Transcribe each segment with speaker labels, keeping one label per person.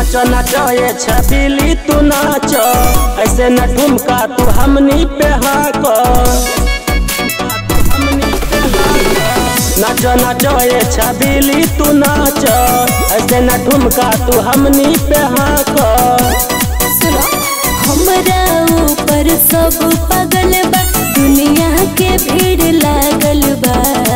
Speaker 1: नाचो नाचो ये छबीली तू नाचो ऐसे न ठुमका तू हमनी पे हाक नाचो नाचो ये छबीली तू नाचो ऐसे न ठुमका तू हमनी पे हाक
Speaker 2: सुनो हमरा ऊपर सब पागल बा दुनिया के भीड़ लागल बा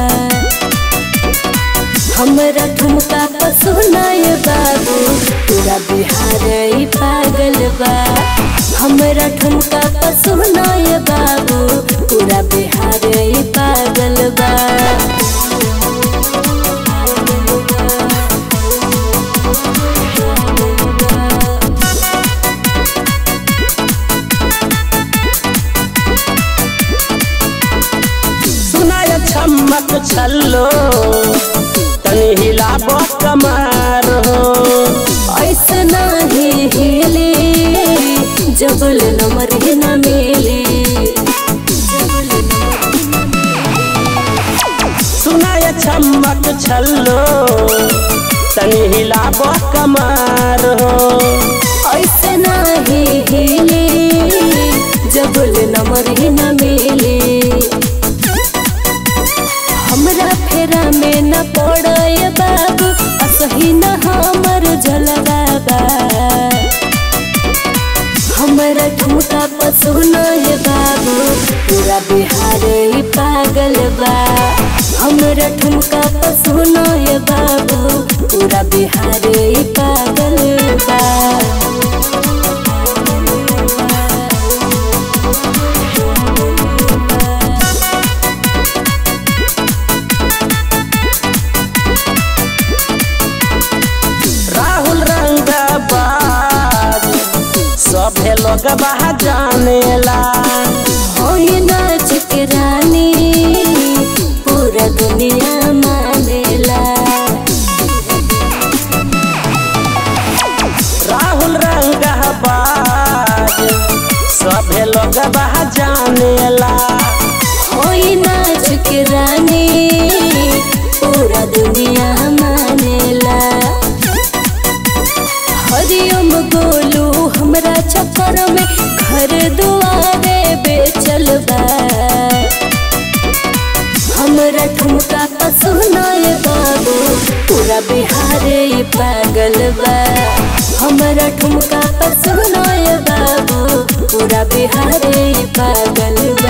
Speaker 2: हमरा ठुमका पसुनाय बाबू पूरा बिहार ही पागल बा हमरा ठुमका पसुनाय बाबू पूरा बिहार ही पागल बा
Speaker 1: सुनाय छमक छल्लो तनी हिलाबो कमार हो
Speaker 2: ऐसना ही हिले जबल नमर न मिले
Speaker 1: सुनाय छमक छल्लो तनी हिलाबो कमार हो
Speaker 2: ऐसना ही हिले जबल नमर न मिले हमरा फेरा में न पड़े बाबू असही न हमर जलवा हमरा ठुमका पसुनय बाबू पूरा बिहार ही पागल बा हमरा ठुमका पसुनय बाबू पूरा बिहार ही पागल बा
Speaker 1: राहुल रंगबाज सभे लोग बहा जानेला
Speaker 2: होई नाच के रानी पूरा दुनिया मानेला
Speaker 1: राहुल रंगबाज सभे लोग बहा जानेला
Speaker 2: होई नाच के रानी पूरा दुनिया मानेला हरिओम गोलू हमरा चक्कर में घर दुआरे बेचल बा हमरा ठुमका पसुनाय बाबू पूरा बिहार ही पागल बा हमरा ठुमका पसुनाय बाबू पूरा बिहार ही पागल